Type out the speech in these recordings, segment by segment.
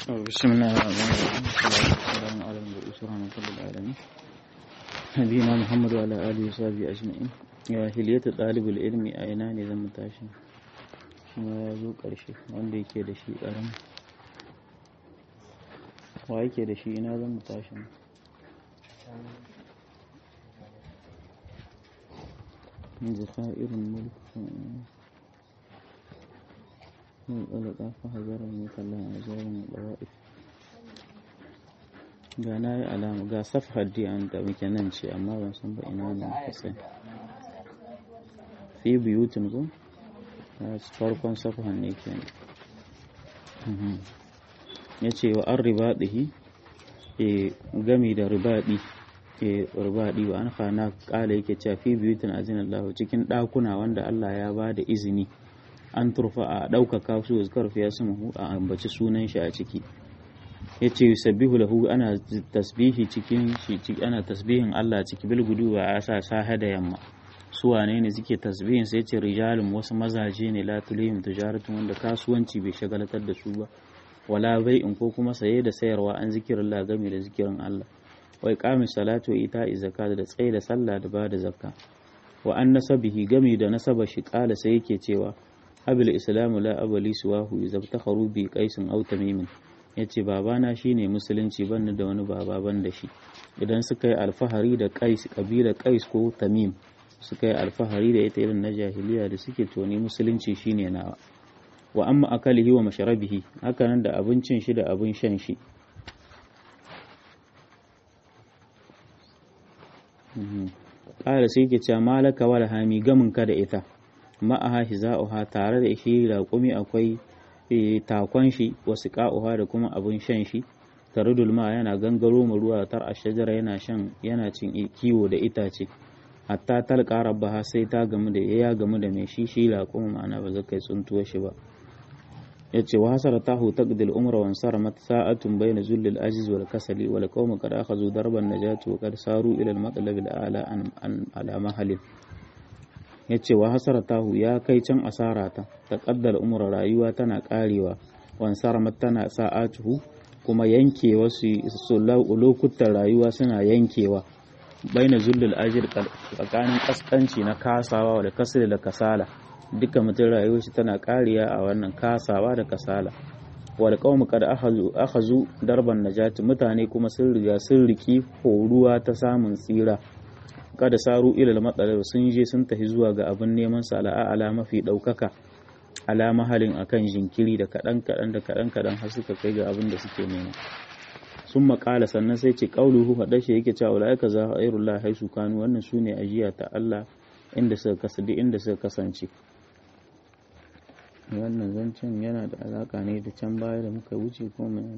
بسم الله الرحمن الرحيم والصلاة والسلام على المبعوث رحمة للعالمين نبينا محمد وعلى آله وصحبه أجمعين ya hiliyatu ɗalibul ilmi a ina ne zan tashi shi ma ya zo ƙarshe wanda yake da shi ƙaram wa yake da shi ina zan tashi زخائر الملك والألقى فهذر المثلى أزار الضوائف ga na yi alama ga safhar di an da muke nan ce amma ban san ba ina ne kusa fi biyutin ko farkon safhar ne ke ya ce wa an ribaɗihi e gami da ribaɗi e ribaɗi wa an hana ƙala yake cewa fi biyutin azin Allah cikin ɗakuna wanda Allah ya ba da izini an turfa a ɗaukaka su zikar fiya su a ambaci sunan shi a ciki ya ce yusabbihu lahu ana tasbihi cikin shi ana tasbihin Allah ciki bil gudu wa asa saha da yamma su wane ne suke tasbihin sai ce rijalun wasu mazaje ne la tulihim tijaratun wanda kasuwanci bai shagalatar da su ba wala bai'in ko kuma saye da sayarwa an zikirin Allah game da zikirin Allah wa iqamis salatu wa ita'i zakat da tsaye da sallah da bada zakka wa an nasabihi game da nasaba shi kala sai yake cewa abil islamu la abali suwahu idza takharu bi qaisin aw tamimin ya ce babana shine musulunci banni da wani baba ban da shi idan suka yi alfahari da kais kabila kais ko tamim suka yi alfahari da ita irin na jahiliya da suke toni musulunci shine nawa wa amma akalihi wa masharabihi hakanan da abincin shi da abin shan shi ƙara sai ke cewa malaka wal hami gamin ka da ita ma'aha hiza'uha tare da shi raƙumi akwai takon shi wasu ka'uha da kuma abin shan shi tarudul ma yana gangaro mu ruwa tar a shajara yana shan yana cin kiwo da itace hatta talqa rabbaha sai ta gamu da ya gamu da mai shi shi la kuma ma'ana ba zakai tsuntuwa shi ba yace wa hasara tahu taqdil umra wa saramat sa'atun bayna zullil ajiz wal kasali wal qawm qad akhadhu darban najati wa qad saru ila al matlab al a'la an ala mahalin ya ce wa hasaratahu ya kai can asara ta ta kaddar umar rayuwa tana karewa wansar tana sa'atuhu kuma yankewa su lokutan rayuwa suna yankewa baina zullul ajir tsakanin kaskanci na kasawa da kasala da kasala duka mutum rayuwar shi tana kariya a wannan kasawa da kasala wal qawmu qad akhazu darban najati mutane kuma sun riga sun riki horuwa ta samun tsira kada saru ilal matsalar sun je sun tafi zuwa ga abin neman sa ala mafi ɗaukaka alama halin akan jinkiri da kaɗan kaɗan da kaɗan kaɗan har suka kai ga abin da suke nema sun makala sannan sai ce ƙauluhu haɗa shi yake cewa ula'ika za a ayyarullah haisu kanu wannan su ne ajiya ta Allah inda suka kasance inda suka kasance wannan zancen yana da alaƙa ne da can baya da muka wuce ko mai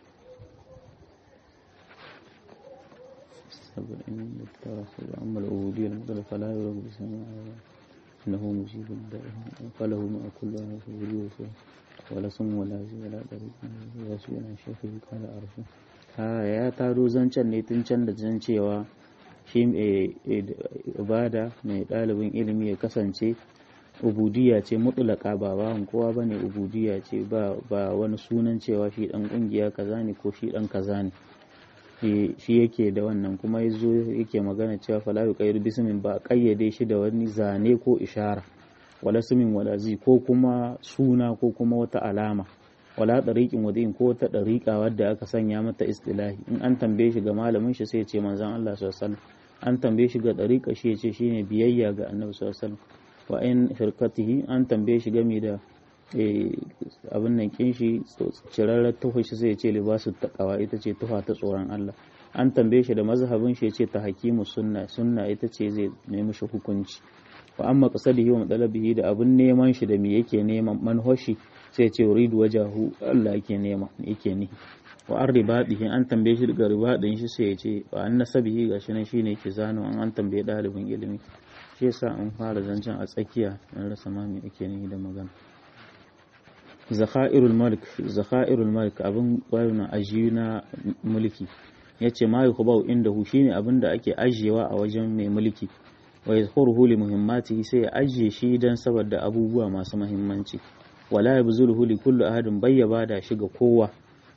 سبعين التراخي أما العبودية المطلقة فلا يرغب بسماء إنه مجيب الدائم فله ما كل في ولا صم ولا زي ولا طريق ولا سوء عن شيخه قال أرشو ha ya taro zancen ne tun can da zan cewa shi ibada mai ɗalibin ilimi ya kasance ubudiya ce mutulaka ba bawan kowa ba ne ubudiya ce ba wani sunan cewa shi ɗan ƙungiya kaza ne ko shi ɗan kaza ne shi yake da wannan kuma ya zo yake magana cewa falayu kayar bismin ba kayyade shi da wani zane ko ishara wala sumin wala zi ko kuma suna ko kuma wata alama wala ɗariƙin wadin ko wata ɗariƙa wadda aka sanya mata istilahi in an tambaye shi ga malamin shi sai ce manzon Allah sallallahu an tambaye shi ga ɗariƙa shi ya ce shine biyayya ga annabi sallallahu wa in firqatihi an tambaye shi game da abin nan kin shi cirarrar tufa shi sai ya ce libasu taqwa ita ce tufa ta tsoron Allah an tambaye shi da mazhabin shi ya ce ta hakimu sunna sunna ita ce zai nemi shi hukunci wa amma qasadihi wa madalabihi da abin neman shi da me yake neman manhoshi sai ya ce uridu wajahu Allah yake nema yake ni wa an ribadihi an tambaye shi daga ribadin shi sai ya ce wa an nasabihi gashi nan shine yake zano an an tambaye dalibin ilimi shi yasa an fara zancen a tsakiya an rasa ma me yake ni da magana zakhairul malik zakhairul malik abin bayan ajiyu na mulki yace ma yukhbau indahu shine abin da ake ajiyewa a wajen mai mulki wa yadhkuruhu li muhimmatihi sai ya ajiye shi dan saboda abubuwa masu muhimmanci wala yabzuluhu li kulli ahadin bayyaba da shi ga kowa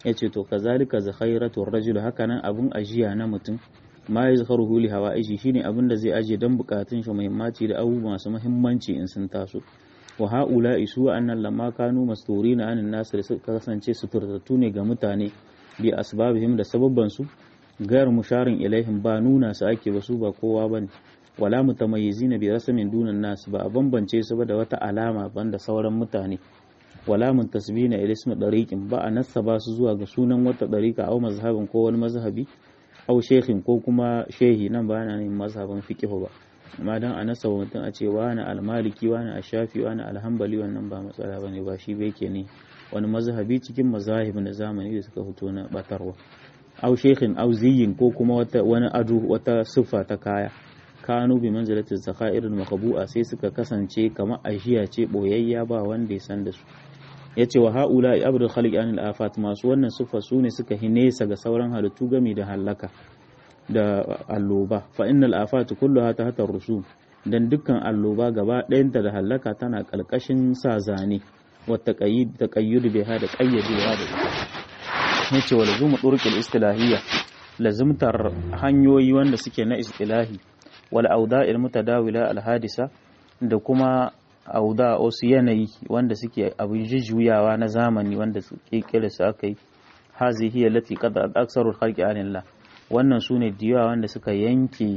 yace to kazalika zakhairatu rajul hakanan abun ajiya na mutum ma yazkharuhu li hawaiji shine abin da zai aje dan bukatun shi muhimmanci da abubuwa masu muhimmanci in sun taso wa haula isu annan lamma kanu masturina anin nas da suka kasance suturtattu ne ga mutane bi asbabihim da sababban su gayar musharin ilaihim ba nuna su ake ba su ba kowa bane wala mutamayyizina bi rasmin dunan nas ba a bambance su ba da wata alama banda sauran mutane wala muntasibina ila ismi dariqin ba a nasaba su zuwa ga sunan wata dariqa au mazhabin ko wani mazhabi au shekhin ko kuma shehi nan ba na yin mazhabin fiqh ba amma dan a nasaba mutum a ce wani almaliki wani ashafi wani alhambali wannan ba matsala bane ba shi bai ke ne wani mazhabi cikin mazahib na zamani da suka fito na batarwa au shekhin au ziyin ko kuma wata wani ado wata siffa ta kaya kanu bi manzilatin zakairin makabu'a sai suka kasance kamar ajiya ce boyayya ba wanda ya san da su ya ce wa ha'ula abdul khaliq anil afat masu wannan siffa su ne suka hinesa ga sauran halittu game da hallaka da alloba fa innal afat kulluha ta hatar rusum dan dukkan alloba gaba ɗayanta da hallaka tana kalkashin sa zane wa taqayyid taqayyud biha da qayyadewa da ita yace wa lazumu turqil istilahiyya lazimtar hanyoyi wanda suke na istilahi wal auda'il mutadawila al hadisa da kuma auda wasu yanayi wanda suke abin jujjuyawa na zamani wanda su kirkira su aka yi hazi hiya lati qad aksaru khalqi anillah wannan sune diyawa wanda suka yanke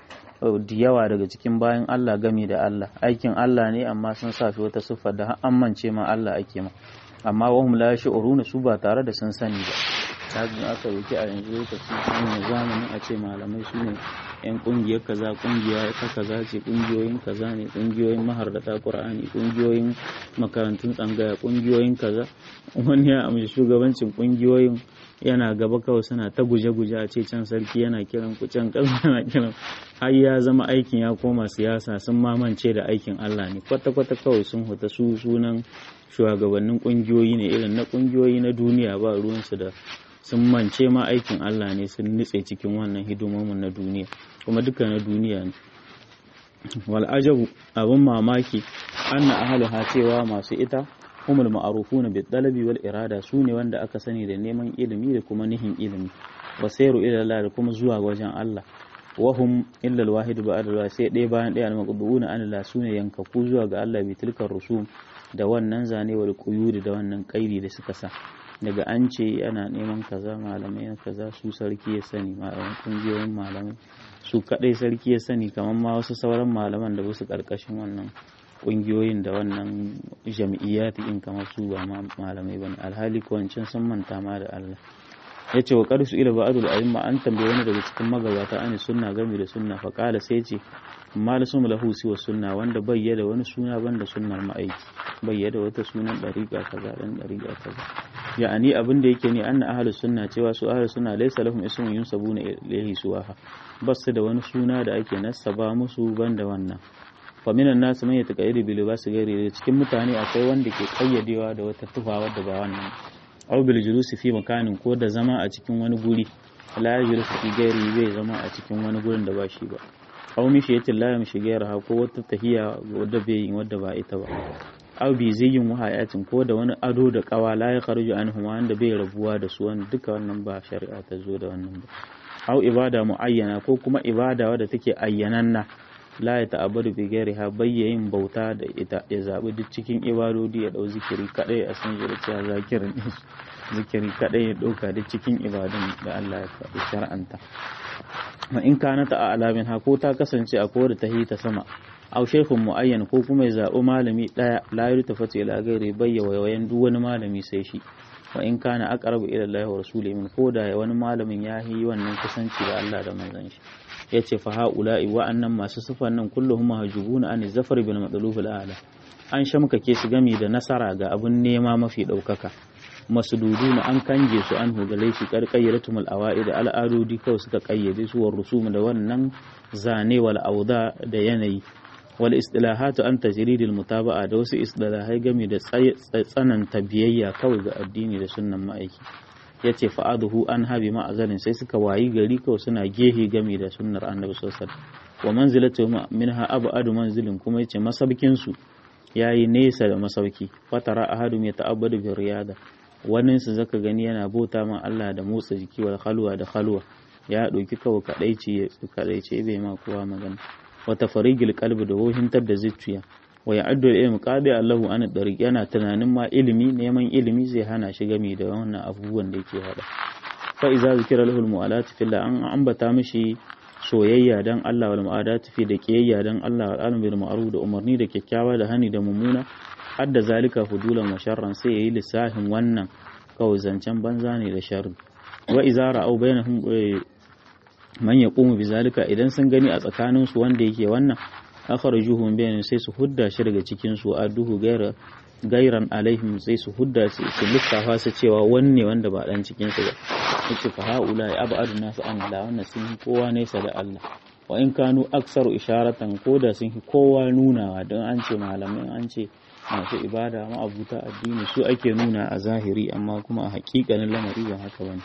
diyawa daga cikin bayan Allah gami da Allah aikin Allah ne amma sun sa wata siffa da an mance ma Allah ake ma amma wahum la shi'uruna su ba tare da sun sani ba kajin aka wuce a yanzu lokaci wannan zamanin a ce malamai su ne yan kungiyar kaza kungiya ta kaza ce kungiyoyin kaza ne kungiyoyin mahardata qur'ani kungiyoyin makarantun tsangaya kungiyoyin kaza wani ya amshi shugabancin kungiyoyin yana gaba kawai suna ta guje-guje a ce can sarki yana kiran ku can kaza yana kiran har ya zama aikin ya koma siyasa sun mamance da aikin Allah ne kwata-kwata kawai sun huta su sunan shugabannin kungiyoyi ne irin na kungiyoyi na duniya ba ruwansu da sun mance ma aikin Allah ne sun nutse cikin wannan hidimomin na duniya kuma duka na duniya ne wal ajabu abin mamaki anna ahluha cewa masu ita humul ma'rufuna bid dalabi wal irada su ne wanda aka sani da neman ilimi da kuma nihin ilimi wasairu ila Allah da kuma zuwa wajen Allah wahum illa alwahid ba'da alwahid sai ɗaya bayan ɗaya al-maqduuna an la sune yankaku zuwa ga Allah bi tilkar rusum da wannan zane wal quyudi da wannan kairi da suka sa daga an ce ana neman kaza malamai na kaza su sarki ya sani malaman kungiyoyin malamai su kadai sarki ya sani kamar ma wasu sauran malaman da basu karkashin wannan kungiyoyin da wannan jam'iyyat in kamar su ba ma malamai bane alhali ko wancan sun manta ma da Allah yace wa qarsu ila ba'dul a'imma an tambaye wani daga cikin magabata an sunna game da sunna fa qala sai ce amma da sumu lahu siwa sunna wanda bayyada wani suna banda sunnar ma'aiki bayyada wata sunan dariqa kaza dan dariqa kaza ya'ani abin da yake ne anna ahlus sunna cewa su ahlus sunna laysa lahum ismun yunsabuna ilayhi suwaha basu da wani suna da ake nasaba musu banda wannan fa minan nas man yataqayyidu bil libas ghairi cikin mutane akwai wanda ke kayyadewa da wata tufa wadda ba wannan aw bil julusi fi makanin ko da zama a cikin wani guri la yajlisu fi ghairi bai zama a cikin wani gurin da ba shi ba aw mishi yatin la yamshi gairaha ko wata tahiya wadda bai yi wadda ba ita ba aw bi zayyin wahayatin ko da wani ado da kawa la ya kharuju anhu wanda bai rabuwa da su wanda duka wannan ba shari'a ta zo da wannan ba aw ibada muayyana ko kuma ibada wadda take ayyananna la ya ta'abbadu bi ghairiha bayyayin bauta da ita ya zabi duk cikin ibadodi ya dau zikiri kadai a san shi cewa zakirin zikiri kadai ya dauka duk cikin ibadun da Allah ya faɗi shar'anta ma in kana ta alamin ha ko ta kasance a kowa da ta ta sama aw shaykhun muayyan ko kuma ya zaɓi malami ɗaya la yurtafatu ila ghairi bayya wayan duk wani malami sai shi wa in kana aqrabu ila Allah wa rasulihi min ko da wani malamin ya yi wannan kusanci da Allah da manzon shi yace fa haula'i wa annan masu sifan nan kulluhum mahjubuna an zafar bil madluf al a'la an shamkake su gami da nasara ga abun nema mafi ɗaukaka masududuna an kange su an hugale shi karkayyaratum al-awa'id al'adodi kawai suka kayyade su war rusum da wannan zane wal auda da yanayi wal istilahatu an tajridil mutaba'a da wasu istilahai game da tsananta biyayya kawai ga addini da sunnan ma'aiki yace fa'aduhu an habi ma'azalin sai suka wayi gari kawai suna gehe game da sunnar annabi sallallahu alaihi wasallam wa manzilatu minha abadu manzilin kuma yace masabkin su yayi nesa da masauki fatara ahadum ya ta'abbadu bi riyada wani su zaka gani yana bauta ma Allah da motsa jiki wal khalwa da khalwa ya ɗauki kawai kadaici kadaice bai ma kowa magana wa tafarigil qalbi da wohintar da zuciya wa ya'addu ilmi qadi Allahu an dariq yana tunanin ma ilimi neman ilimi zai hana shi gami da wannan abubuwan da yake hada fa iza zikira lahu al fillah an ambata mishi soyayya dan Allah wal mu'adatu fi da kiyayya dan Allah wal alim bil ma'ruf da umarni da kyakkyawa da hani da mummuna hadda zalika fudulan wa sharran sai yayi lissahin wannan kawai zancen banza ne da sharri wa iza ra'au bainahum man yaqumu bi zalika idan sun gani a tsakanin su wanda yake wannan akhrajuhum bayan sai su hudda shi daga cikin su aduhu gaira gairan alaihim sai su hudda su lissafa su cewa wanne wanda ba dan cikin su ba yace fa haula ya abadu nasu an la wannan sun yi kowa nesa da Allah wa in kanu aksaru isharatan ko da sun yi kowa nunawa don an ce malamai an ce masu ibada ma'abuta addini su ake nuna a zahiri amma kuma a hakikanin lamari ba haka bane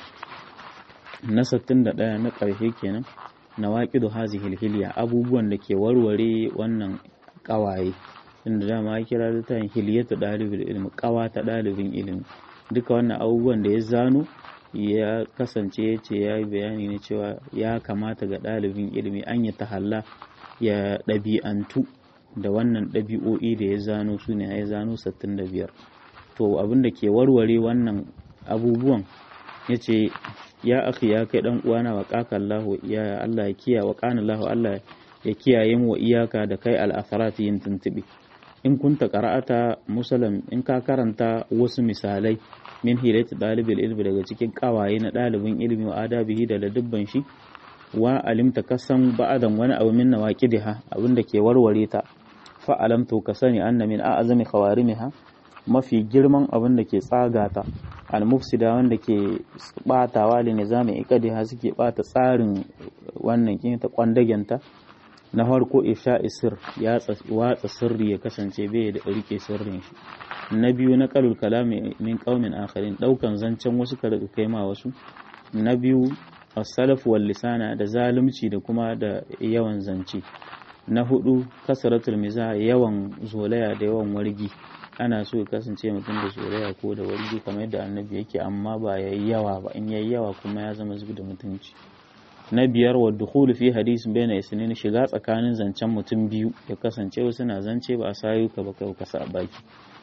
na 61 na ƙarshe kenan nawaqidu hazihil hilya abubuwan da ke warware wannan ƙawaye inda dama ya kira da tayin hilyatu dalibul ilmi ƙawa ta dalibin ilimi duka wannan abubuwan da ya zano ya kasance ya ce ya yi bayani ne cewa ya kamata ga ɗalibin ilimi an yi tahalla ya ɗabi'antu da wannan ɗabi'o'i da ya zano su ne ya zano 65 to abin da ke warware wannan abubuwan ya ce ya akhi ya kai dan uwana wa qakallahu ya Allah ya kiya wa qanallahu Allah ya kiyaye mu wa iyaka da kai al-atharat yin tuntubi in kunta qara'ata musallam in ka karanta wasu misalai min hilayat dalibil ilmi daga cikin kawaye na dalibin ilimi wa adabihi da ladubban shi wa alimta kasan ba'adan wani abu min nawaqidiha abinda ke warware ta fa alamtu ka sani anna min a'zami khawarimiha mafi girman abin da ke tsagata al-mufsida wanda ke batawa da nizamin ikadiha suke bata tsarin wannan kin ta kwandagenta na farko isha isir ya watsa sirri ya kasance bai da rike sirrin shi na biyu na qalul kalami min qaumin akharin daukan zancen wasu ka kai ma wasu na biyu as-salaf wal lisana da zalunci da kuma da yawan zance na hudu kasaratul miza yawan zolaya da yawan wargi ana so ya kasance mutum da soyayya ko da wani kamar yadda annabi yake amma ba yayi yawa ba in yayi yawa kuma ya zama zubi da mutunci na biyar wa dukhulu fi hadisin bayna isnin shiga tsakanin zancen mutum biyu ya kasance wasu na zance ba a sayu ka ba kai kasa a baki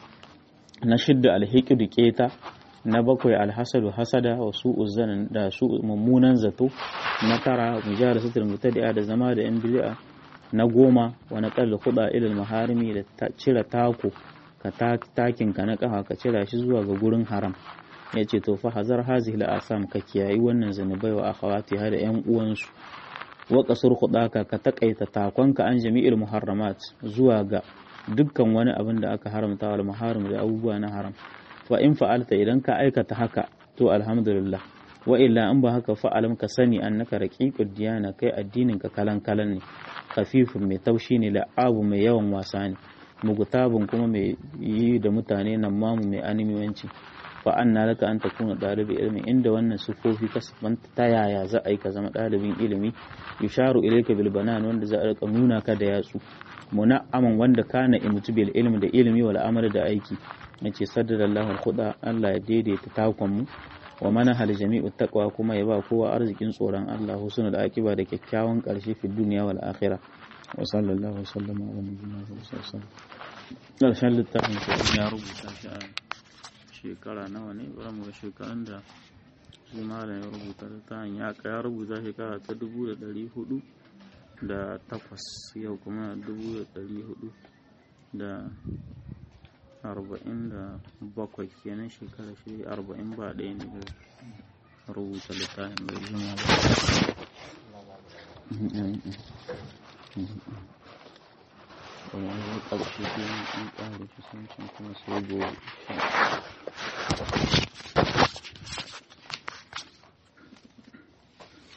na shidda alhiqdu keta na bakwai alhasadu hasada wa su'u zanan da su mummunan zato na tara mujalasatul mutadi'a da zama da yan bid'a na goma wa naqal khuda ila maharimi da cire tako ka takin ka na kafa ka cira shi zuwa ga gurin haram ya ce to fa hazar hazihi asam ka kiyayi wannan zanubai wa akhawati da yan uwansu wa qasur khudaka ka takaita takonka an jami'il muharramat zuwa ga dukkan wani abin da aka haramta wal muharram da abubuwa na haram fa in fa'alta idan ka aikata haka to alhamdulillah wa illa in ba haka fa'alam ka sani annaka raqiqud diyana kai addinin ka kalan kalan ne khafifun mai taushi ne la'abu mai yawan wasa ne mugutabun kuma mai yi da mutane nan mamu mai animiyanci fa anna laka an takuna dalibi ilmi inda wannan sufofi ka sabanta ta yaya za a yi ka zama dalibin ilimi yusharu ilayka bil banan wanda za a rika nuna ka da yatsu muna'aman wanda kana imutu bil ilmi da ilimi wal amal da aiki yace saddadallahu al khuda Allah ya daidaita takon mu wa mana hal jami'u taqwa kuma ya ba kowa arzikin tsoron Allah husnul aqiba da kyakkyawan karshe fi duniya wal akhirah wa sallallahu wasallam ala nabiyyina sallallahu alaihi littafin sai ya rubuta shi a shekara nawa ne bari mu ga shekarun da shi malam ya rubuta littafin ya ya rubuta shekara ta dubu da ɗari hudu da takwas yau kuma dubu da ɗari hudu da arba'in da bakwai kenan shekara shi arba'in ba ɗaya ne da rubuta littafin bai jima ba kuma wani ƙarshe biyu an ƙara kusancin kuma sai gobe